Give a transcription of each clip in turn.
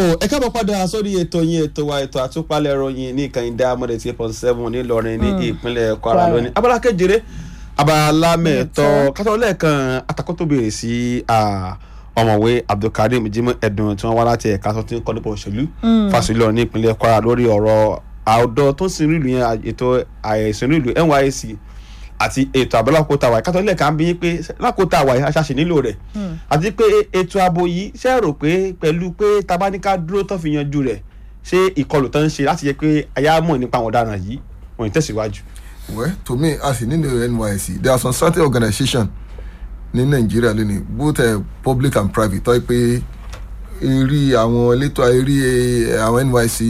ẹ káàbọ̀ padà sórí ètò yín ètò wa ètò àtúpalẹ̀ ìròyìn ní ìkànnì Diamond eight point seven nílọrin ní ìpínlẹ̀ Kwara lónìí abala kejìlé abala mẹ́ẹ̀tọ́ kátó lẹ́ẹ̀kan atakó tó béèrè sí ọmọwé Abdulkareem Jimoh Edun tí wọ́n wá láti ẹ̀ka tó ti ń kọ́ nípa òṣèlú fásitì Ìlọrin ní ìpínlẹ̀ Kwara lórí ọ̀rọ̀ àwùjọ tó ń sin ìlú yẹn ètò àìsàn ìlú NYSC àti ètò ààbò lákòótà wáyé kátó lẹ́ẹ̀kan bí yín pé lákòótà wáyé aṣáṣe nílò rẹ̀ àti pé ètò ààbò yìí ṣe rò pé pẹ̀lú pé tabaníká dúró tó fi yanjú rẹ̀ ṣé ìkọlù tó ń ṣe láti jẹ́ pé aya mọ̀ nípa àwọn ọ̀daràn yìí wọ́n ń tẹ̀síwájú. well to me as in nínú NYSC there are some certain organisations ní Nàìjíríà lónìí both uh, public and private tó yẹ pé eré àwọn elétò eré àwọn NYSC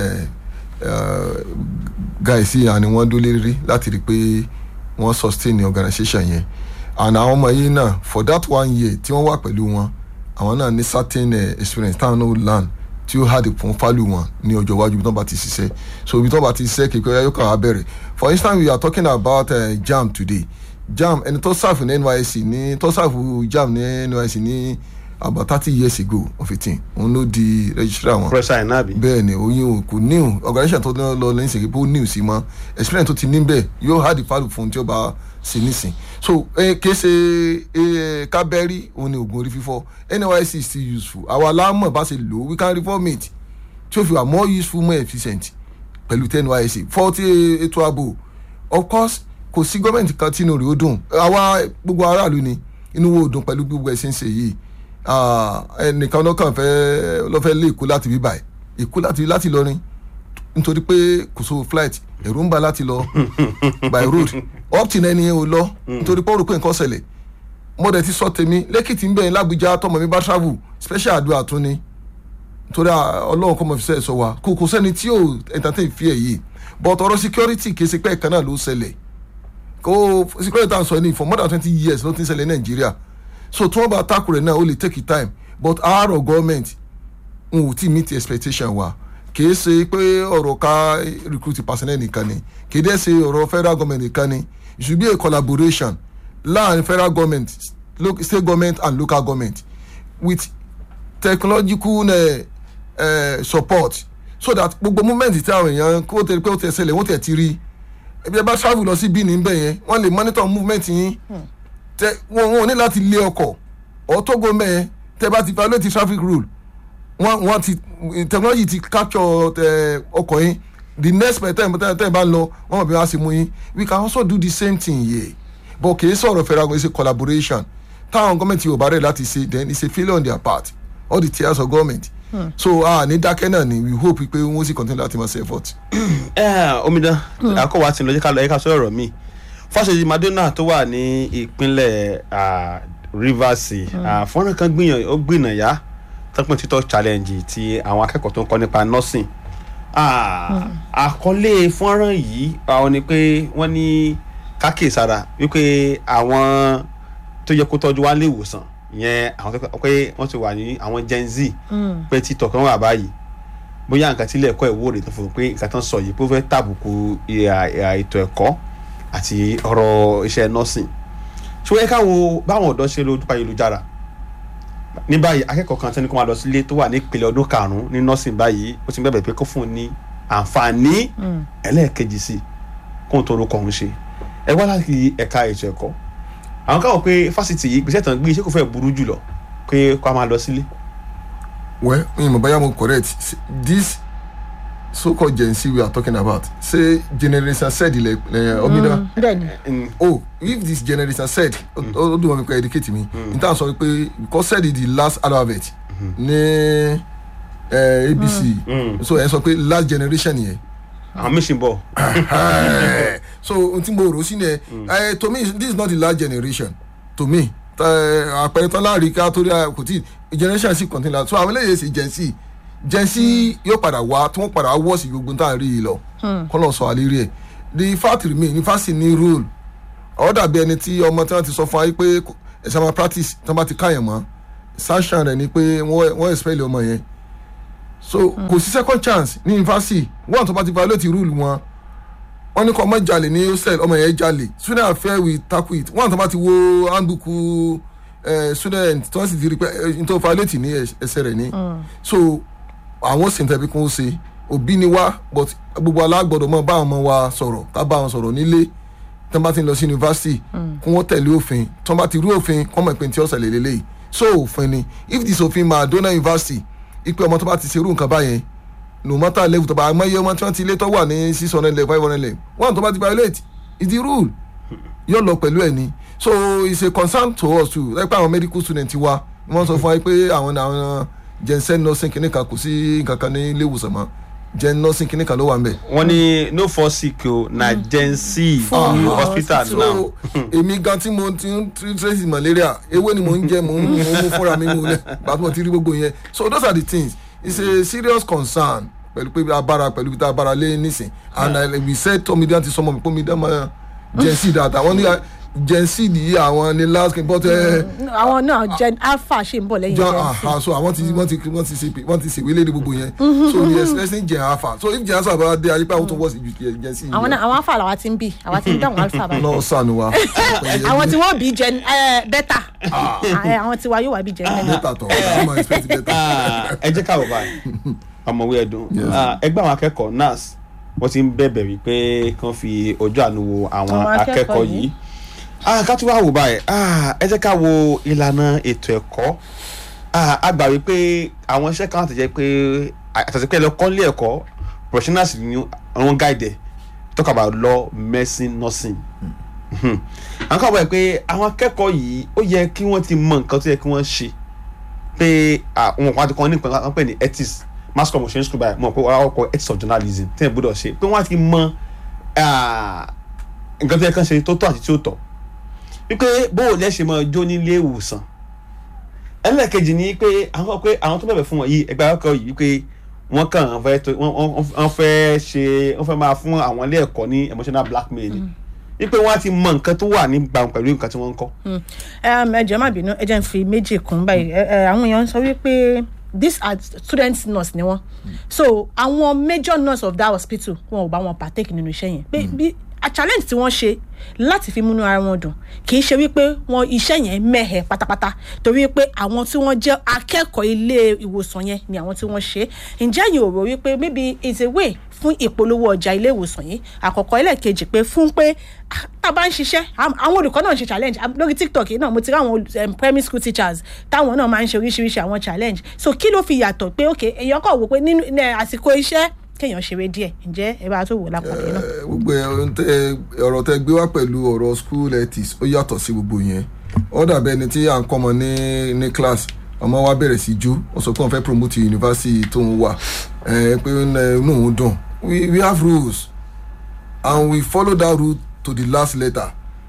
guys yìí ni wọ́n dúró lérí láti rí i pé wọ́n sustain the organisation yẹn and àwọn ọmọ yìí náà for that one year tí wọ́n wà pẹ̀lú wọn àwọn náà ní certain uh, experience táwọn náà learn tí ó hard fún fálù wọn ní ọjọ́ iwájú ibi tó bá ti ṣiṣẹ́ so ibi tó bá ti ṣiṣẹ́ kékeré yóò kàn á bẹ̀rẹ̀ for instance we are talking about uh, JAMB today JAMB ẹni tó serve ní NYSC ní tó serve JAMB ní NYSC ní about thirty years ago of a thing òun ló di registrar wọn. professor inabi. bẹ́ẹ̀ ni oyin o kò new organisation tó lọ lọ lẹ́yìn sèké bó new sí mọ́ experience tó ti ní bẹ́ẹ̀ yóò hard fálù fún tí ó bá ṣe nísìn so kése kábẹ́rì òun ni oògùn orí fífọ́ NYSC is still useful àwa alámọ̀ bá ṣe lò we can reform it tí ó fi wà more useful more efficient pẹ̀lú tí NYSC fọ́ọ̀tì ètò ààbò of course kò sí gọ́ọ̀mẹ̀ntì kan tí inú rẹ̀ ó dùn àwa gbogbo aráàlú ni inú wo dùn pẹ̀lú gbogbo ẹ̀sìn ṣe yìí ẹnìkan lọ́kàn fẹ́ lọ́fẹ́ lé èkó láti bí báyìí èkó láti láti lọrin nítorí pé kò so flight ẹ̀rù ń bà láti lọ by road up till ẹni yẹn ò lọ nítorí pé ó rò pé nǹkan ṣẹlẹ̀ mo dẹ̀ ti sọ tèmi lẹ́kìtì ń bẹ̀ lágbèjà tọmọ mi bá travel special àdúrà tún ni nítorí ọlọ́run kọ́ mọ̀ fi sẹ́ sọ wa kò kò sẹ́ni tí yóò entertain fi ẹ̀ yìí but ọ̀rọ̀ security kì í ṣe pé ẹ̀kan náà ló ṣẹlẹ̀ kó security tá à ń sọ ní for more than twenty years ló ti ń ṣẹlẹ̀ ní nàìjíríà so tí wọ́n bá tackle rẹ̀ náà ó lè take time but our government n ò tí meet expectation wa kì í ṣe pé ọ̀rọ̀ ká recruit personnel nìkan ni kì í dẹ́ ṣe ọ̀rọ̀ federal government nìkan ni it should be a collaboration láàrin federal government state government and local government with technological uh, uh, support so that gbogbo movement tí àwọn èèyàn kó tẹ pé ó tẹ ṣẹlẹ̀ wọ́n tẹ̀ ti rí ẹbí ẹ bá travel lọ sí Benin bẹ́ẹ̀ yẹn wọ́n lè monitor movement yín tẹ wọn wọn ní láti lé ọkọ̀ ọ̀tógo mẹ́ẹ̀ tẹ bá ti violate traffic rule wọ́n wọ́n ti technology ti capture ọkọ̀ yín the next time tẹ́ tẹ́ bá lọ wọ́n mọ̀ bí wọ́n á ṣe mú yín we can also do the same thing here but kì í sọ̀rọ̀ federal government it's a collaboration táwọn gọ́ọ̀mẹ̀ntì yóò bá rẹ̀ láti ṣe then it's a failure on their part all the tiers of government hmm. so ah ní dákẹ́ náà ni we hope pé wọ́n sì continue láti máa ṣe effort. omidan akọwà tí ń lọ jẹ́ ká lọ yẹ ká sọ ọ̀rọ̀ mi fásitì Madonna tó wà ní ìpínlẹ̀ Rivers fọ́nrán kan ó gbìnàyà tọ́pọ̀ títọ́ challenge ti àwọn akẹ́kọ̀ọ́ tó ń kọ́ nípa nursing àkọlé fọ́nrán yìí àwọn ni pé wọ́n ní kákèsára wípé àwọn tó yẹ kó tọ́jú wá lé ìwòsàn ìyẹn àwọn tó pé wọ́n ti wà ní àwọn Gen Z pé títọ̀ kan wà báyìí bóyá nǹkan tí ilé ẹ̀kọ́ ìwúrò tó fún un pé nǹkan tó ń sọ yìí pé ó fẹ́ tàbùkù ètò ẹ̀kọ́ àti ọ̀rọ̀ iṣẹ́ nursing ṣùgbọ́n ẹ káwo báwọn ọ̀dọ́ ṣe lójú ayélujára ní báyìí akẹ́kọ̀ọ́ kan tẹ́ni kó máa lọ sílé tó wà ní ìpele ọdún karùn-ún ní nursing báyìí ó ti bẹ̀bẹ̀ pé kó fún un ní àǹfààní ẹlẹ́ẹ̀kejì sí kó n tó orúkọ òun ṣe ẹ wá láti ẹ̀ka ètò ẹ̀kọ́ àwọn káwọn pé fásitì yìí gbèsè tán gbé iṣẹ́ kò fẹ́ burú jùlọ pé kó a máa lọ sílé. well mi mo báyà mo correct this so-called Gen Z we are talking about say generation said ilẹ ẹ omina oh if this generation said ó dùn wọn mi kọ educate mi n tàn sọ pé because said is the last alphabet ní ABC so ẹ sọ pé last generation yẹn. àwọn mission bọ. so n tí mo rò sí ni ẹ to me this is not the last generation to me àpẹẹrẹ tán láàrin ká torí kò tí generation sì continue so àwọn eléyìí ṣe Gen Z Gen Z yóò padà wá tí wọ́n padà wá wọ́ọ̀sì gbogbo tá à ń rí i lọ kọ́ lọ́ọ́ sọ àlérí ẹ̀ the fact remain ní fásitì ní rule ọ̀ dàbí ẹni tí ọmọ tí wọ́n ti sọ fún wa pé ẹ̀sẹ̀ máa practice tí wọ́n bá ti káyàn mọ́ sanction rẹ̀ ni pé wọ́n expel ọmọ yẹn so kò sí second chance ní yunifásitì wọ́n tó bá ti violate rule wọn wọ́n ní kọ́ ọmọ jalè ní hostel ọmọ yẹn jalè student affair we tackle it wọ́n tó bá ti wo handbook student tí wọ́n sì ti rí pé nítorí violate ní ẹsẹ̀ rẹ̀ ní so àwọn sì ń tẹ̀bi kún ó ṣe òbí ni wá but gbogbo alágbọ̀dọ̀ mọ́ bá àwọn ọmọ wa sọ̀rọ̀ ká bá wọn sọ̀rọ̀ nílé tí wọ́n bá ti ń lọ sí yunifásitì kí wọ́n tẹ̀lé òfin tí wọ́n bá ti rú òfin kọ́ mọ̀ pé tí ọ̀sẹ̀ lè lélẹ́yìí so òfin ni if this òfin máa dóná yunifásitì ipe ọmọ tó bá ti ṣerú nǹkan báyẹn no matter level tó bá àmọ́ iye ọmọ tí wọ́n ti lé tó wà ní six hundred level five hundred level one tó bá ti violate is the rule yóò lọ pẹ̀lú ẹ̀ ni so it's a concern to us too ẹ pé àwọn medical student wa wọ́n sọ fún wa pé àwọn àwọn jensen nursing kìnìkan kò sí nǹkan kan ní ilé ìwòsàn mọ́ gen nursing kìnìkan ló wà ń bẹ̀. wọ́n ní no for sick o na gen c Fún hospital so now. èmi gan tí mo ti ń tr- tracy malaria ewé ni mo ń jẹ mo ń mo ń mú fúnra mi mú lẹ gbàtí mo ti rí gbogbo yẹn so those are the things it's a serious concern pẹ̀lú pé abára pẹ̀lú pé abára lé nísìn and I, we said tó mi dán ti sọmọ mi pé mi dán máa gen c dáadáa wọ́n ní gen c yìí àwọn ni last king but ẹ àwọn náà gen alpha ṣì ń bọ̀ lẹ́yìn jan gen c aha so àwọn ti wọ́n ti wọ́n ti ṣe wọ́n ti ṣèwé léde gbogbo yẹn so we expecting gen alpha so if gen alpha bá dé ayé pé àwọn tó wọ́ sí ju gen c yìí àwọn náà àwọn alpha làwa ti ń bì àwa ti ń dáhùn alpha báyìí lọ sànù wa àwọn tí wọ́n bí gen eh, beta Eh, àwọn tiwa yóò wá bí gen beta bẹ́tà tọ̀ ọ́ máa expect bẹ́tà. Ah, ẹ jẹ́ ká wò báyìí ọmọwé ẹ̀dùn Ah, ẹgbẹ́ àwọn akẹ́kọ̀ọ́ nurse wọ́n ti ń bẹ̀bẹ̀ wípé kán fi ojú àánú wo àwọn Àwọn akẹ́kọ̀ọ́ akẹ́kọ̀ọ́ yìí. yìí Ah, ká tún wá wò báyìí Ah, ẹ jẹ́ ká wo ìlànà ètò ẹ̀kọ́ Ah, a gbà wípé àwọn iṣẹ́ kan àtẹ̀jẹ́ pé àtẹ̀jẹ́ pé ẹlẹ́kọ́ nílé ẹ̀kọ́ professionals ni wọ́n guide ẹ̀ talk about law medicine nursing Mhm. àwọn kan wọ̀ pé àwọn akẹ́kọ̀ọ́ yìí ó yẹ kí wọ́n ti mọ nǹkan tó yẹ kí wọ́n ṣe pé àwọn kan ti kọ́ ní nǹkan kan pè ní ethics mass communication school báyìí mọ̀ pé wọ́n á kọ́ ethics of journalism tí wọ́n gbọ́dọ̀ ṣe pé wọ́n á ti mọ ah, nǹkan tó yẹ kán ṣe tó tọ́ àti tí ó tọ́ wípé bóò lẹ́ ṣe máa jó nílé ìwòsàn ẹlẹ́ẹ̀kejì ni pé àwọn pé àwọn tó bẹ̀bẹ̀ fún wọn yìí ẹgbẹ́ akẹ́kọ̀ọ́ yìí wípé wọ́n kàn án fẹ́ tó wọ́n- wọ́n wọ́n fẹ́ ṣe wọ́n fẹ́ máa fún àwọn ilé ẹ̀kọ́ ní emotional blackmail ni wípé wọ́n á ti mọ nǹkan tó wà ní gbàǹ pẹ̀lú nǹkan tí wọ́n ń kọ́. um, ẹ jọ̀ọ́ má bínú ẹ jẹ́ n fi méjì kún báyìí Ẹ- ẹ, àwọn èèyàn sọ wípé these are student nurse ni wọ́n so àwọn major nurse of that hospital wọn ò bá wọn partake nínú iṣẹ́ yẹn pé bí a challenge tí wọ́n ṣe láti fi múnú ara wọn dùn kì í ṣe wípé wọn iṣẹ́ yẹn mẹ́hẹ̀ pátápátá torí pé àwọn tí wọ́n jẹ́ akẹ́kọ̀ọ́ ilé ìwòsàn yẹn ni àwọn tí wọ́n ṣe ǹjẹ́ yìí ò rò wípé maybe it's a way fún ìpolówó ọjà ilé ìwòsàn yìí àkọ́kọ́ ẹlẹ́ẹ̀kejì pé fún pé ah, tá a bá ń ṣiṣẹ́ am- àwọn olùkọ́ náà ń ṣe challenge Am- lórí tiktok yìí náà mo ti rí àwọn um, primary school teachers táwọn náà máa ń ṣe oríṣiríṣi àwọn challenge so kí ló fi yàtọ̀ pé ok èèyàn kọ̀ wò pé nínú ní àsìkò iṣẹ́ kéèyàn ṣeré díẹ̀ ǹjẹ́ ẹ bá tó wò lápàdé náà. Eh, gbogbo ẹ, ohun tẹ- ọ̀rọ̀ tẹ gbé wá pẹ̀lú ọ̀rọ̀ school ethics ó yàtọ̀ sí gbogbo yẹn ó dàbí ẹni tí à ń kọ́ ọmọ ní ní class ọmọ wa bẹ̀rẹ̀ sí jó ó sọ pé òun fẹ́ promote university tó ń wà eh, pé eh, inú òun dùn we we have rules and we follow that rule to the last letter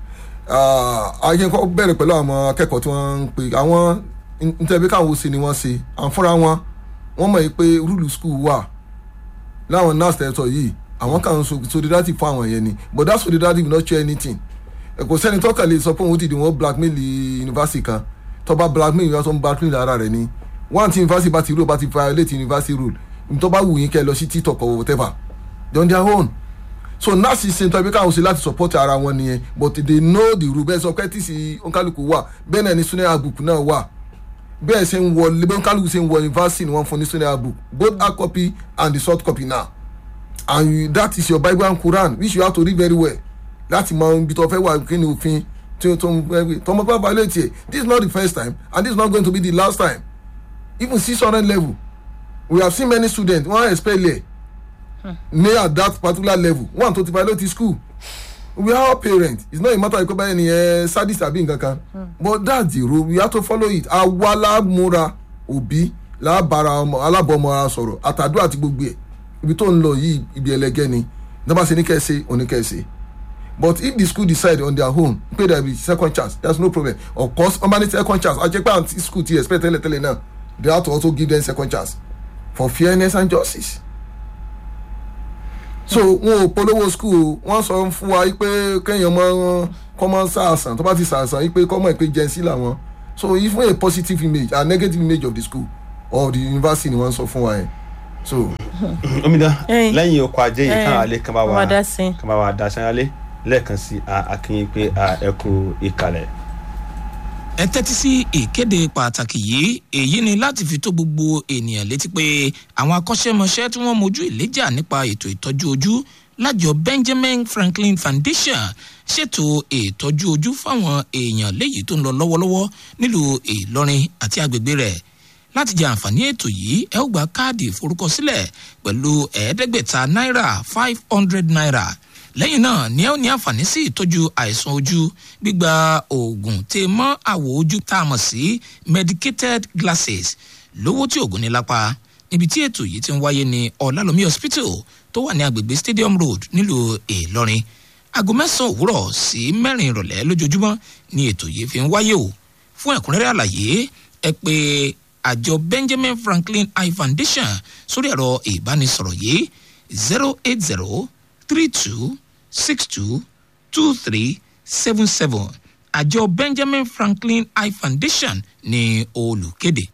ayẹnkọ bẹ̀rẹ̀ pẹ̀lú àwọn akẹ́kọ̀ọ́ tí wọ́n ń pè àwọn ntẹ̀bí káwọn ṣe ni wọ́n ṣe àwọn fúnra wọn wọ́n mọ̀ pé rúlù school wà láwọn nurse tẹ̀sọ̀ yìí àwọn kan ń so solidarity fún àwọn yẹn ni but that solidarity will not share anything ẹ kò sẹ́ni tọ́ka lè sọ pé òun ti di wọn blackmail university kan tọ́ba blackmail yóò tó ń blackmail ara rẹ̀ ni one ti university bá ti rule bá ti violate university rule ntọ́ba wù yín kẹ́ lọ sí tiktok or whatever they on their own so nurse ṣe ntọ́ ibi káwọn ṣe láti support ara wọn nìyẹn but they know the rule bẹ́ẹ̀ sọ pé tí sì onkaluku wà bẹ́ẹ̀ náà ni sunday abook náà wà bẹ́ẹ̀ ṣe ń wọ bẹ́ẹ̀ onkaluku ṣe ń wọ university ni wọ́n fún ní sunday abook both hard copy and the soft copy now and you, that is your bible and quran which you have to read very well láti mọ ibi tó fẹ́ wà kí ni òfin tí o tó ń gbé tọmọ bá balẹ̀ tiẹ̀ this is not the first time and this is not going to be the last time even six hundred level we have seen many students wọ́n expel ẹ̀ ní at that particular level one tó ti violate school we are all parents it's not a matter of pé báyìí ni ẹ sadist àbí nǹkan kan but that's the rule we have to follow it àwa lámúra òbí lábàárà ọmọ alábọ̀ọ́mọ ara sọ̀rọ̀ àtàdúrà àti gbogbo ẹ̀ ibi tó ń lọ yìí ibi ẹlẹgẹ́ ni nígbà tí ní kẹ́ ẹ ṣe òní kẹ́ ẹ ṣe but if the school decide on their own pay there be second chance there's no problem of course ọmọ ní second chance ajẹ́ pé àǹtí school ti expect tẹ́lẹ̀ tẹ́lẹ̀ náà they have to also give them second chance for fairness and justice so wọn ò polówó school o wọn sọ fún wa pé kéèyàn mọ kọ́mọ sàásàn tó bá ti sàásàn yìí pé kọ́mọ ìpè jẹ́nsí làwọn so even a positive image and negative image of the school or the university ni wọ́n sọ fún wa yẹn so omidan Ẹyin. lẹ́yìn oko ajé yìí Ẹyin. káwọn alẹ́ kan bá Wọ́n wa wá dá sí i. kan bá wa dá sanyálé lẹ́ẹ̀kan sí a- akínyìn pé a ẹ kú ìkàlẹ̀. ẹ tẹ́tí sí ìkéde pàtàkì yìí èyí ni láti fi tó gbogbo ènìyàn létí pé àwọn akọ́ṣẹ́mọṣẹ́ tí wọ́n mojú ìléjà nípa ètò ìtọ́jú ojú lájọ benjamin franklin foundation ṣètò ìtọ́jú ojú fáwọn èèyàn léyìí tó ń lọ lọ́wọ́lọ́wọ́ nílùú ìlọrin àti agbègbè rẹ̀ láti jẹ àǹfààní ètò yìí ẹ ó gba káàdì ìforúkọsílẹ̀ pẹ̀lú ẹ̀ẹ́dẹ́gbẹ̀ta náírà five hundred naira lẹ́yìn náà ni ẹ ó ní àǹfààní sí ìtọ́jú àìsàn ojú gbígba oògùn tè mọ́ àwọ̀ ojú tá a mọ̀ sí medicated glasses lówó tí oògùn ní lápá níbi tí ètò yìí ti ń wáyé ní ọ̀làlómi hospital tó wà ní agbègbè stadium road nílùú ìlọrin aago mẹ́sàn-án òwúrọ̀ sí mẹ́rin ìrọ̀lẹ́ lójoojúmọ́ ni ètò yìí fi ń wáyé o fún ẹ̀kúnrẹ́rẹ́ àlàyé ẹ pé àjọ benjamin franklin eye foundation sórí ẹ̀rọ ìbánisọ̀rọ̀ yìí zero eight zero three two six two two three seven seven àjọ benjamin franklin eye foundation ní olùkéde.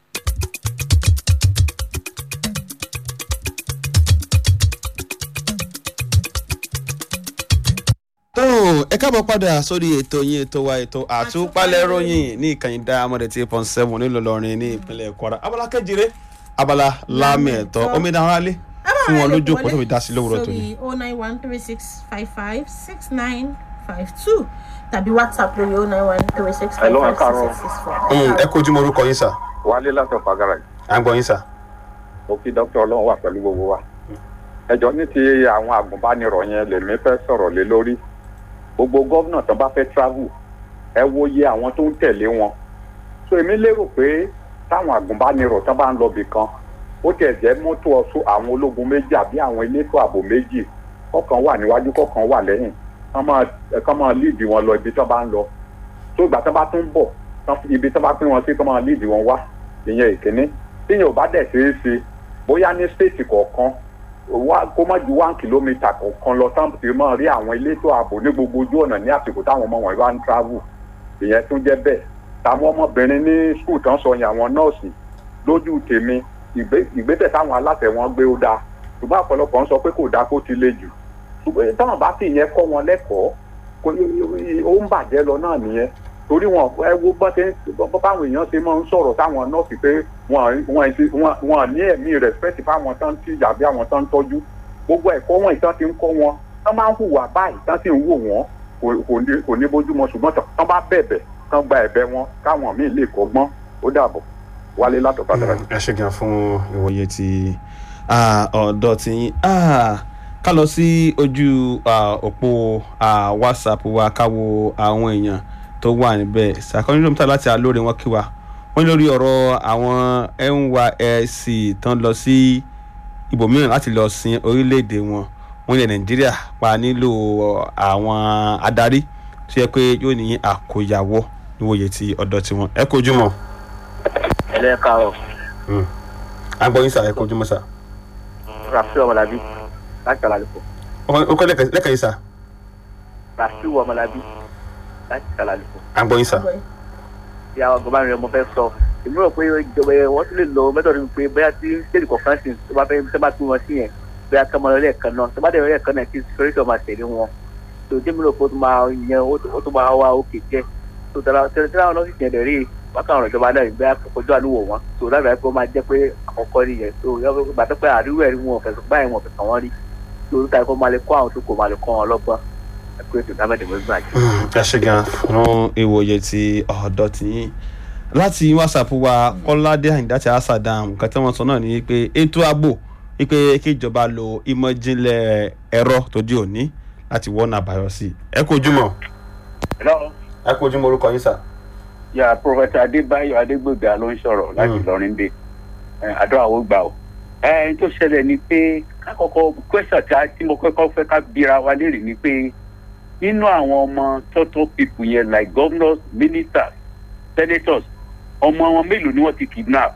tó ẹ káàbọ̀ padà sórí ètò yín ètò wa ètò àtúpalẹ̀ ròyìn ní ìkànnì diamond eight point seven nílòlọrin ní ìpínlẹ̀ kwara abala kẹjìrè abala lámì ẹ̀tọ́ omidan aráalé fún wọn lójú òpó tó fi dá sí lówùrọ̀ tó ní. sórí o nine one three six five five six nine five two tàbí whatsapp lórí o nine one three six five Hello, five ẹ káàárọ̀. six six four. ẹ kojú mo orúkọ yín sà wálé láti ọ̀pá garage à ń gbọ́ yín sà. mo kí dókítà ọlọ́run wà pẹ̀lú gbogbo wa ẹjọ́ ní ti àwọn àgùnbánirọ̀ yẹn lèmi fẹ́ sọ̀rọ̀ lé lórí gbogbo gómìnà tó bá fẹ́ travel ẹ wo iye àwọn tó ń tẹ̀lé wọn so èmi lérò pé táwọn àgùnbánirọ̀ tó bá ń lọ bì kan ó tiẹ̀ jẹ́ mọ́tò ọ̀ṣun àwọn ológun méjì àbí àwọn elétò ààbò méjì kọ̀ọ̀kan wà níwájú kọ̀ọ̀kan wà lẹ́yìn kán máa kán máa líìdì wọn lọ ibi tó bá ń lọ tó ìgbà tó bá tún bọ̀ tán fi- ibi tó bá pín wọn sí kán máa líìdì wọn wá ìyẹn ìkíní tíyẹn ò bá dẹ̀ ṣeé ṣe bóyá ní stéètì kọ̀ọ̀kan wá- kó má ju one kilometre kọ̀ọ̀kan lọ tán ti máa rí àwọn elétò ààbò ní gbogbo ojú ọ̀nà ní àsìkò táwọn ọmọ wọn bá ń travel ìyẹn tún jẹ́ bẹ́ẹ̀ táwọn ọmọbìnrin ní skul tán sọ yẹn àwọn nọ́ọ̀sì lójú tèmi ìgbé- ìgbésẹ̀ táwọn aláṣẹ wọn gbé ó dáa ṣùgbọ́n ọ̀pọ̀lọpọ̀ ń sọ pé kò dáa kó ti le jù ṣùgbọ́n táwọn bá sì yẹn kọ́ wọn lẹ́kọ̀ọ́ kò ó ń bàjẹ́ lọ náà nìyẹn torí wọn ẹ wo bọ́n ṣe ń bọ́ báwọn èèyàn ṣe máa ń sọ̀rọ̀ táwọn nọ́ọ̀sì pé wọn wọn ṣe- wọn wọn ní ẹ̀mí rẹ̀spẹ̀tì fáwọn tán tí àbí àwọn tán ń tọ́jú gbogbo ẹ̀kọ́ wọn ìtàn ti ń kọ́ wọn tán máa ń hùwà báyìí tán sì ń wò wọ́n kò- kò ní- kò ní bójúmọ́ ṣùgbọ́n tán- tán bá bẹ̀bẹ̀ tán gba ẹ̀bẹ̀ wọn káwọn míì lè kọ́gbọ́n ó dàbọ̀ wálé látọ̀ká dára. ẹ ṣe gan fún ìwòye ti ah, ọ̀dọ́ ti yín Ah, ká lọ sí ojú ah, òpó ah, whatsapp wa ká wo àwọn èèyàn tó wà níbẹ̀ ṣàkóso dókítà láti alóore wọn kí wa wọ́n ní lórí ọ̀rọ̀ àwọn nysc tán lọ sí ibòmíràn láti lọ sin orílẹ̀-èdè wọn wọ́n ilẹ̀ nàìjíríà pa nílò àwọn adarí tó yẹ pé yóò ní àkóyawọ́ níwòye ti ọ̀dọ́ tiwọn ẹ kojú mọ́ ẹlẹ́kàárọ̀ agbọ́yìn sà ẹ kojú mọ́ sà. rafiu ọmọlábí láti kàlàlùkọ ó kọ́ lẹ́kàn yìí sà rafiu ọmọlábí láti kàlàlùkọ agbọ́yìn sà. tí àwọn agbọ̀nbánirẹ̀ mo fẹ́ sọ èmi rò pé ìjọba ẹ̀ wọ́n tún lè lo mẹ́tọ̀dù pé bóyá tí stéèdì kọ̀ọ̀kan sì tó bá fẹ́ tó bá tún wọn sí yẹn bóyá kọ́mọ lẹ́ẹ̀kan náà tó bá dẹ̀ lẹ́ẹ̀kan náà kí security ọmọ tẹ̀lé wọn tó jẹ́ mi rò pé ó tún máa yẹn ó tún máa wá òkè jẹ́ tó tẹ̀lé tẹ̀lé àwọn nọ́ọ̀sì yẹn dẹ̀ rí wákàn ọ̀rọ̀ ìjọba náà bóyá kọjú àlúwò wọn tó lábẹ́ pé ó máa jẹ́ pé àkọ́kọ́ nìyẹn tó gbàtọ́ pé àríwẹ̀ rí wọn fẹ̀sùn báyìí wọn fẹ̀sùn wọn rí tó ta ẹ̀kọ́ máa lè kọ́ àwọn tó kò máa lè kọ́ wọn lọ́gbọ́n ẹ̀kọ́ ètò ìdámẹ́dẹ̀ mọ́ ìgbàjẹ́. ẹ ṣe gan fún ìwòye ti ọ̀dọ́ ti yín láti whatsapp wa kọ́ládé àyìndá ti asadam nǹkan tí wọ́n sọ náà ni pé ètò ààbò wípé kíjọba lo ìmọ̀jìnlẹ̀ ẹ̀rọ tó di òní láti wọ́n àbáyọ sí i ẹ kú ojúmọ́ hello ẹ kú ojúmọ́ orúkọ yín sà. ya professor adébáyọ̀ adégbòga ló ń sọ̀rọ̀ láti Mm. ìlọrin dé àdúrà ó gbà ó. ẹni tó ṣẹlẹ̀ ni pé kákọ́kọ́ question tí a tí mo kọ́kọ́ fẹ́ ká bíra wa léèrè ni pé nínú àwọn ọmọ total people yẹn like governors ministers senators ọmọ wọn mélòó ni wọ́n ti kidnap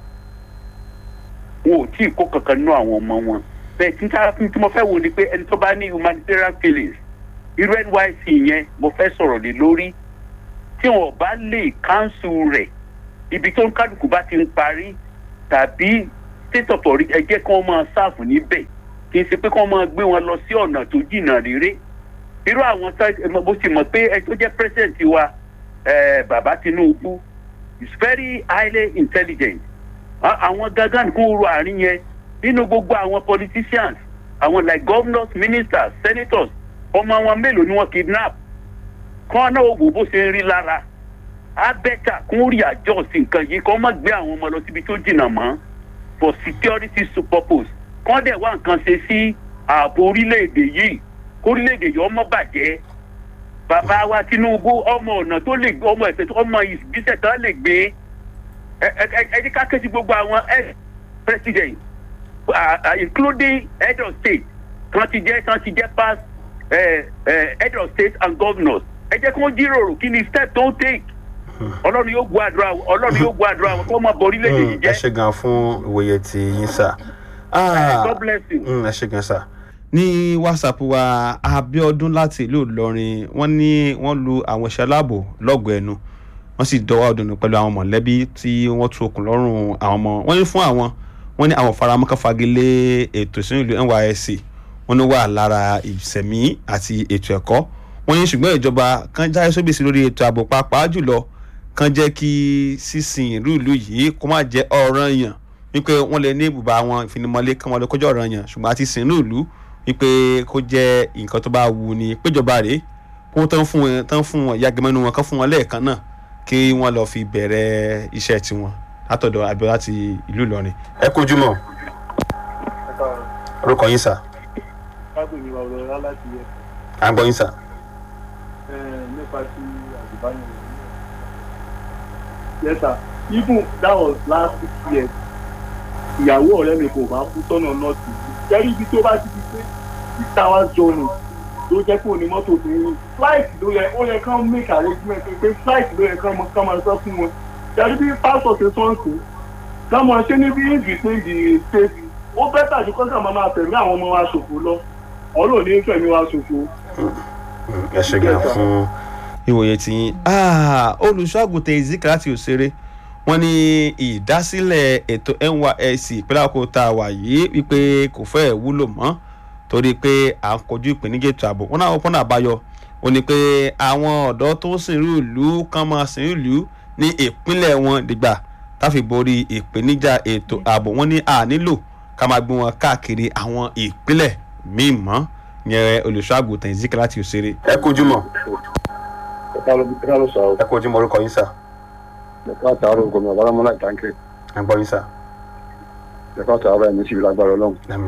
wọn ò tí ì kó kankan nínú àwọn ọmọ wọn bẹ́ẹ̀ tí ká tí mo fẹ́ wo ni pé ẹni tó bá ní humanitarian feelings irú nysc yẹn mo fẹ́ sọ̀rọ̀ lé lórí tí wọn bá lè káńsù rẹ̀ ibi tó ń kálukú bá ti ń parí tàbí state authority ẹ jẹ́ kí wọ́n máa sáàfù níbẹ̀ kì í ṣe pé kí wọ́n máa gbé wọn lọ sí ọ̀nà tó jìnnà réré irú àwọn tá bó ti mọ̀ pé ẹ tó jẹ́ president wa eh, bàbá tinubu is very highly intelligent A- àwọn gangan kò ro àárín yẹn nínú gbogbo àwọn politicians àwọn like governors ministers senators ọmọ wọn mélòó ni wọn kidnap kọ́ náà wò bó ṣe ń rí lára á bẹ́tà kún rí àjọ sí nǹkan yìí kọ́ má gbé àwọn ọmọ lọ síbi tó jìnnà mọ́ for security purpose kọ́ dẹ̀ wá nǹkan ṣe sí ààbò orílẹ̀-èdè yìí kórílẹ̀-èdè yìí ọmọ bàjẹ́ bàbá wa tinubu ọmọ ọ̀nà tó lè gbé ọmọ ẹ̀sẹ̀ tó ọmọ ìgbésẹ̀ tó lè gbé ẹ- ẹ ẹ- ẹ jẹ́ ká ké sí gbogbo àwọn ex president uh, uh, including head of state kan ti jẹ́ kan ti jẹ́ past uh, uh, head of state and governors ẹ jẹ́ kí wọ́n jíròrò kí ni step tó ń take ọlọ́run yóò gbọ́ àdúrà ọlọ́run yóò gbọ́ àdúrà wọn kó má bọ orílẹ̀-èdè yìí ẹ jẹ́ ṣe gan fún ìwòye tí yín sà. Ah, god bless you. mm, ẹ ṣe gan sà. ní whatsapp wa abiodun láti ìlú ìlọrin wọn ní wọn lu àwọn iṣẹ aláàbò lọgọ ẹnu wọn sì dọwọ ọdún pẹlú àwọn mọlẹbí tí wọn tú okùn lọrùn àwọn ọmọ wọn ní fún àwọn wọn ní àwọn faramọkàn fagilé ètò ìsìn ìlú nysc wọn ní wà lára ìsẹmí àti ètò ẹkọ wọn ní ṣùgbọn ìjọba kan jáde sóbèsì lórí ètò ààbò pàápàá jùlọ kan jẹ́ kí sísìn ìlú ìlú yìí kó má jẹ́ ọ̀ràn yàn wípé wọ́n lè ní ibùba àwọn ìfinimọ̀lé kan wọn lè kọjá ọ̀ràn yàn ṣùgbọ́n àti sìn ìlú ìlú wípé kó jẹ́ nǹkan tó bá wù ní péjọba rèé kó tán fún wọn tán fún wọn yàgẹmẹ́nu wọn kán fún wọn lẹ́ẹ̀kan náà kí wọ́n lọ́ọ́ fi bẹ̀rẹ̀ iṣẹ́ tiwọn látọ̀dọ̀ abiola láti ìlú ìlọrin. ẹ kojú mọ orúkọ yín sà káàbọ̀ ní ọ̀rọ̀ ọ̀rọ̀ láti yẹ à ń gbọ́ yín sà. nípa ti àgùnbánirọ̀ yes sir even that was last six years ìyàwó ọ̀rẹ́ mi kò bá kú sọ́nà nọ́ọ̀tì jẹ́rí ibi tó bá ti di pé six hours journey ló jẹ́ pé òní mọ́tò tó ń flight ló yẹ ó yẹ kán make arrangement pé flight ló yẹ kán mọ kán máa sọ fún wọn jẹ́rí bí pastor ṣe sọ́ǹsì kán mọ ṣé níbi in between the states ó bẹ́tà ju kọ́ńtà máa máa tẹ̀lé àwọn ọmọ wa ṣòfò lọ ọlọ́ọ̀ni ń fẹ̀mí wa ṣòfò. ẹ ṣe gan fún ìwòye tí yín olùṣọ́àgùntàn ezika láti òṣèré wọn ní ìdásílẹ̀ ètò nysc ìpínlẹ̀ àkókò tá a wà yìí wípé kò fẹ́ wúlò mọ́ torí pé à ń kojú ìpèníjà ètò ààbò wọn náà wọn pọ́nà àbáyọ ó ní pé àwọn ọ̀dọ́ tó ń sìnrú ìlú kan máa sìnrú ìlú ní ìpínlẹ̀ wọn dìgbà táfi borí ìpèníjà ètò ààbò wọn ní à nílò ká máa gbé wọn káàkiri àwọn ìpínlẹ̀ míì mọ́ yẹn olùṣọ́àgùntàn ezika láti òṣèré. ẹ kojú mọ́ ẹ kojú mọ́ orúkọ yín sá. ẹ̀ka àtàárọ̀ gómìnà bálámọ́lá ìtànkè ẹ gbọ́ yín sá. ẹ̀ka àtàárọ̀ ẹ̀mí sì lágbára ọlọ́run Àmín.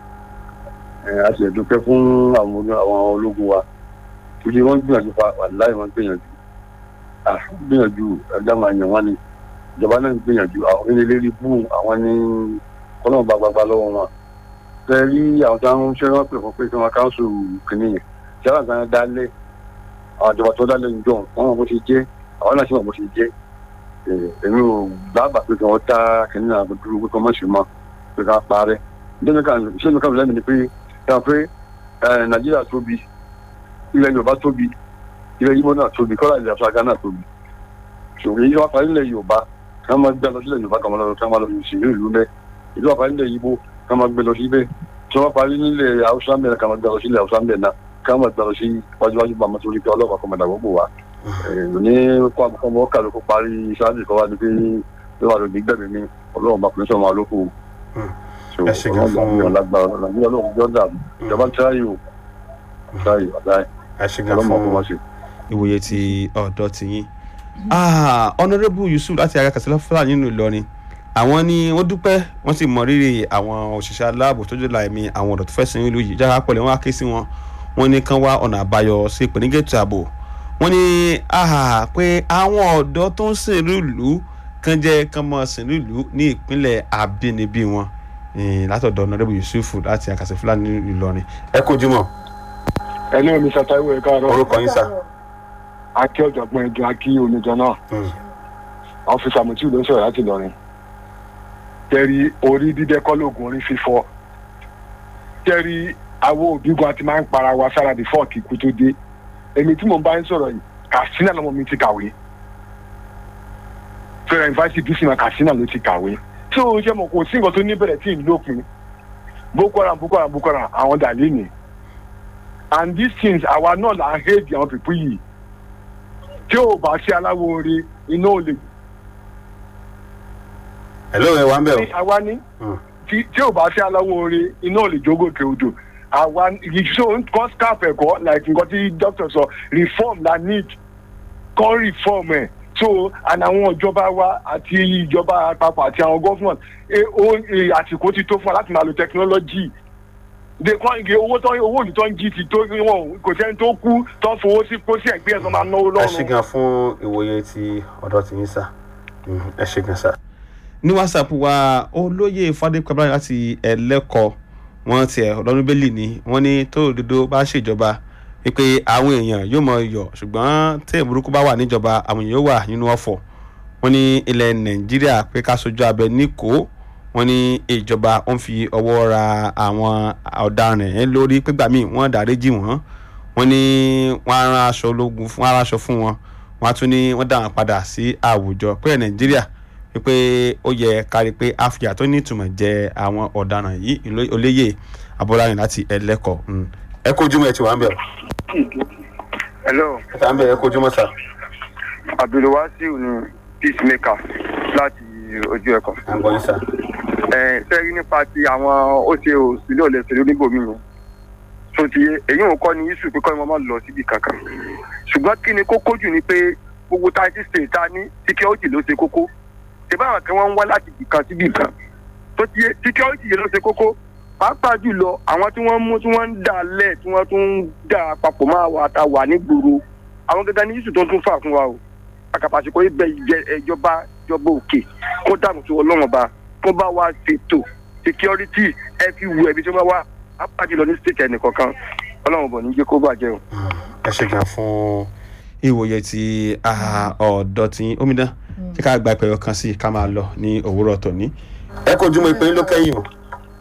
ẹ̀ a sì lè dúpẹ́ fún àwọn olú- àwọn ológun wa torí wọ́n gbìyànjú fa wàláì wọ́n gbìyànjú à gbìyànjú ẹ̀dá máa yàn wọ́n ni ìjọba náà ń gbìyànjú àwọn ilé lérí bú àwọn ní kọ́nà bá gbagba lọ́wọ́ wọn tẹ rí àwọn tí wọ́n ń ṣe wọ́n pè fún pé kí wọ́n káńsù kìíní yẹn tí wọ́n kan dálé àwọn ìjọba tó dálé ń jọ wọ́n mọ̀ bó ṣe jẹ́ àwọn náà sì mọ̀ bó ṣe jẹ́ Eh, èmi ò dábàá pé kí wọ́n tá kìíní náà dúró pé kí wọ́n mọ̀ sí mọ́ pé ká parẹ́ ṣé mi kàn lẹ́nu ni pé ẹ pé ẹ, nàìjíríà tóbi ilẹ̀ yorùbá tóbi ilẹ̀ yíbó náà tóbi kọ́lá ilẹ̀ afirika náà tóbi ṣòwò èyí wá parí ilẹ̀ yorùbá kí wọ́n máa gbé lọ sílẹ̀ yorùbá kan máa lọ kí wọ́n máa lọ sí ìlú ìlú bẹ́ẹ̀ èyí wá parí ilẹ̀ yíbó kí wọ́n máa gbé lọ sí bẹ́ẹ̀ tí wọ́n parí nílẹ̀ haúsá mẹ́rin kí wọ́n máa gbé lọ sí ilẹ̀ haúsá mẹ́rin náà kí wọ́n máa gbé lọ sí wájúwájú bá máa torí pé ọlọ́pàá kan máa dàgbò bò wá ní kó àbúkọ́ kálukú parí sáájú kọ́ wá ní pé ló wà lóde gbẹ̀mí mi ọlọ́run bá pèsè ọmọ alóko Ẹ ṣe gan fún- ìjọba ń tíráyè o tíráyè ọ̀dà ẹ ṣe gan ọlọ́mọ ọkọ̀ wọn fún ṣe. ìwòye ti ọ̀dọ́ ti yín. honourable yusuf láti ara kàṣẹ́lá fúlàní nínú ìlọrin àwọn ni wọ́n dúpẹ́ wọ́n sì mọ rírì àwọn òṣìṣẹ́ aláàbò tó jọlá ẹ̀mí àwọn ọ̀dọ́ tó fẹ́ sin ìlú yìí jára pẹ̀lú wọn á ké sí wọn wọ́n ní kán wá ọ̀nà àbáyọ sí ìpèníjà ètò ààbò wọ́n ní ah, pé àwọn ọ̀dọ́ tó ń sìn ìlú kan jẹ́ kán mọ́ sìn ìlú ní ìpínlẹ̀ àbínibí wọn Eh, látọ̀dọ̀ honourable yusuf láti àkàṣẹ́ fúlàní nínú ìlọrin. ẹ kojú mọ́ ẹni omi sàtàwé ẹ̀ka àárọ̀ orúkọ yín sá. akí ọ̀jọ̀gbọ́n ẹ̀dùn akí oníjọ náà ọ́fíìsì àmọ̀tí ló ń sọ̀rọ̀ láti lọ́rin tẹ́rí orí dídẹ́ kọ́ lóògùn orí fífọ́ tẹ́rí àwọn òbígun àti máa ń para wa sára di fọ́ọ̀kì kú tó dé èmi tí mò ń bá ń sọ̀rọ̀ yìí kàṣínà lọ́mọ mi ti kàwé fẹ́rẹ̀ yunifásitì bísí ma kàṣínà ló ti kàwé tí o ṣe mọ̀ kò sí nǹkan tó ní bẹ̀rẹ̀ tí ì lópin boko haram boko haram boko haram àwọn dàlẹ́ nìyí and these things àwa náà là ń hate àwọn pípú yìí tí ò bá sí aláwo oore iná ò lè hello ẹ wà ń bẹ̀ o. àwa ní tí tí ò bá sí aláwọ̀ orin iná ò lè jógòkè odò àwa ìṣó nǹkan scarf ẹ̀kọ́ like nǹkan tí doctor sọ reform la need kọ́ reform ẹ̀ so and àwọn ìjọba wa àti ìjọba àpapọ̀ àti àwọn government eh, ó eh, àsìkò ti tó fún wa láti máa lo technology de kọ́ igi owó tó owó òní tó ń jí ti tó wọn kò sẹ́ni tó kú tó ń fowó sí pósí ẹ̀gbẹ́ ẹ̀ tó máa náwó ẹ ṣe lọ́rùn. gan fún ìwòye ti ọ̀dọ́ tìyín sà Mhm, ẹ ṣe gan sà. ní whatsapp wa olóyè fadékọ̀bá láti ẹlẹ́kọ̀ọ́ wọn tiẹ̀ ọlọ́run bẹ́lì ni wọ́n ní tó òdodo bá ṣèjọba wípé àwọn èèyàn yóò mọ iyọ̀ ṣùgbọ́n tí ìburúkú bá wà níjọba àwọn èèyàn yóò wà nínú ọ̀fọ̀ wọ́n ní ilẹ̀ nàìjíríà pé ká sojú abẹ níkò wọ́n ní ìjọba ó ń fi ọwọ́ ra àwọn ọ̀daràn yẹn lórí pégbà míì wọ́n dáríjì wọ́n wọ́n ní wọ́n á rán aṣọ ológun fún wọ́n á rán aṣọ fún wọn wọ́n á tún ní wọ́n dá wọn padà sí àwùjọ pé nàìjíríà wípé ó yẹ kárí pé àfíà tó ní ìtumọ̀ jẹ àwọn ọ̀daràn yìí ìlú- olóyè abọ́láyìn láti ẹlẹ́kọ̀ọ́ Mm. ẹ kójú mọ́ ẹ ti wà ń bẹ̀ hello ẹ ti wà ń bẹ̀ ẹ kójú mọ́ sà. abdulwasiu ni peacemaker láti ojú ẹkọ. à ń gbọ́ yín sà. ẹ sẹ́rí nípa ti àwọn ó ṣe òsínlẹ̀ òlẹ̀sẹ̀ oníbòmí yẹn tó ti yé èyí ò kọ́ ni isu pé kọ́ ni wọ́n máa lọ síbi kankan ṣùgbọ́n kí ni kókó jù ni pé gbogbo thirty state ta ní security ló ṣe kókó ṣèbá àwọn kan wọ́n ń wá láti ibì kan síbi kan tó ti yé security yẹn ló ṣe kókó pàápàá jùlọ àwọn tí wọ́n mú tí wọ́n ń dà lẹ̀ tí wọ́n tún ń dà papọ̀ máa wà tá wà nígboro àwọn gẹ́gẹ́ ní isu tó tún fà fún wa o àkàpàṣekọ ibẹ̀ ìjọba ìjọba òkè kó dànù tó ọlọ́run ọba kó bá wa ṣètò security ẹ fi wù ẹbí tí wọ́n wá apájú lọ ní state ẹnìkọ̀ọ̀kan ọlọ́run bọ̀ ní jẹ́ kó bàjẹ́ o. ẹ ṣe gan fún ìwòye ti ah, ọ̀dọ́ tí omidan tí ká gba ìpẹ̀rọ kan sí i ká máa lọ ní òwúrọ̀ tòní. ẹ kojú mọ́ ìpè yín ló kẹ́yìn o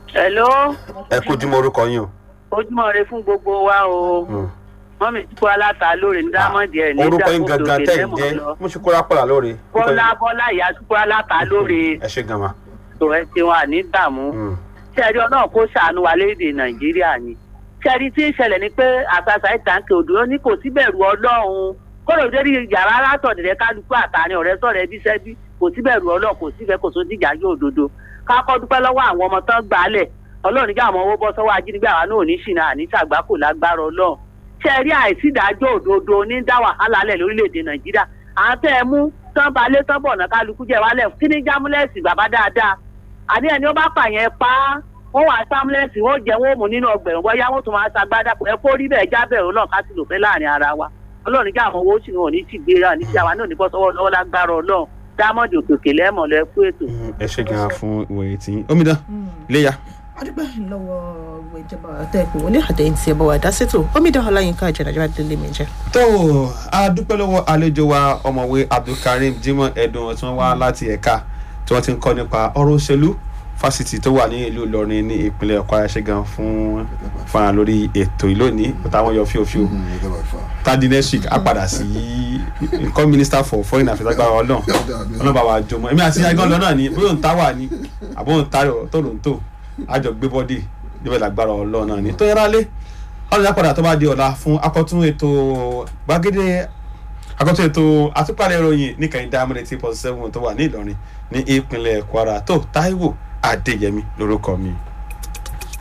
hello ẹ kojú mọ́ orúkọ yín o. ojúmọ́ re fún gbogbo wa o mọ́mí tí kò aláta lóore ní dámọ̀dì ẹ̀ ní orúkọ yín ìdákòtò gangan tẹ̀ ń lẹ́mọ̀ jẹ́ lọ mùsùlùmí pọ̀lá lóore. bọ́lá bọ́lá ìyá tí kò aláta lóore ẹ ṣe gan ma. tó ẹ ti wọn àní dààmú sẹ́ẹ̀rí ọlọ́run kó ṣàánú wa léde nàìjíríà ni sẹ́ẹ̀rí tí ń ṣẹlẹ̀ ni pé àṣàṣà ìtànkè òdòdó ní kò sí bẹ̀rù ọlọ́run kódò dérí yàrá látọ̀dẹ̀dẹ̀ kálukú àtàrin ọ̀rẹ́ sọ̀rọ̀ ẹbí sẹ́bí kò sí bẹ̀rù ọlọ́run kò sífẹ́ kò tó dìjà yóò òdodo kákọ́ dúpẹ́ lọ́wọ́ àwọn ọmọ tán gbálẹ̀ ọlọ́run nígbà àwọn owó bọ́ sọ́wọ́ ajínigbé àwa náà ò ní ṣìnà àní ṣàgbákò lágbára ọlọ́run sẹ́ẹ̀rí àìsídájọ́ òdodo ní dá wàhálà lẹ̀ lórílẹ̀‐èdè nàìjíríà àwọn tẹ́ ẹ mú tán balẹ̀ tán bọ̀ náà kálukú jẹ́ wálẹ̀ kí ní jámúlẹ̀sì bàbá dáadáa àní ẹni ó bá pààyàn pa á wọn wà sámúlẹ̀sì wọn jẹ́ wọn ò mú nínú ọgbẹ̀rún bọ́yá wọn tún máa ṣàgbádà ẹ kó rí bẹ́ẹ̀ jábẹ̀rún náà ká sì lò fẹ́ láàrin ara wa ọlọ́run kí àwọn owó sì wọn ò ní ti gbéra ní ti àwa náà ní bọ́ sọ́wọ́ lọ́wọ́ lágbára ọlọ́run dámọ̀dì òkèkè lẹ́mọ̀ lọ ẹ kú ètò. ẹ ṣe gan fún ìwòye tí omidan léya. adúgbò lọ́wọ́ ìjọba àtẹ̀kùn wọlé àtẹ̀yìn tí ẹ bọ̀ wá dá sétò omidan ọláyínká ìjọba délé mi jẹ́. tó a dúpẹ́ lọ́wọ́ àlejò wa ọmọwé abdulkareem jimoh ẹ̀dùn tí wọ́n wá láti ẹ̀ka tí wọ́n ti ń kọ́ nípa ọ̀rọ̀ òṣèlú fásitì tó wà ní ìlú ìlọrin ní ìpínlẹ̀ ọ̀kọ́ ayáṣẹ́ gan fún fara lórí ètò ìlónìí táwọn yọ fíofíò tadi next week á padà sí nǹkan minister for foreign affairs agbára ọlọ́run ọlọ́run bá wa jọmọ èmi àti agbọ́n lọ́nà ni bóyá òun tá wà ní àbọ̀ òun tá tòlóńtò àjọ gbé bọ́dì níbẹ̀ lágbára ọlọ́run náà ni tó yẹra lé ọlọ́run yà padà tó bá di ọ̀la fún akọ́tún ètò gbàgede akọ́tún ètò àtúpalẹ̀ ìròyìn níkànnì diamond eight point seven tó wà ní ìlọrin ní ìpínlẹ̀ kwara tó taiwo adéyẹmí lórúkọ mi.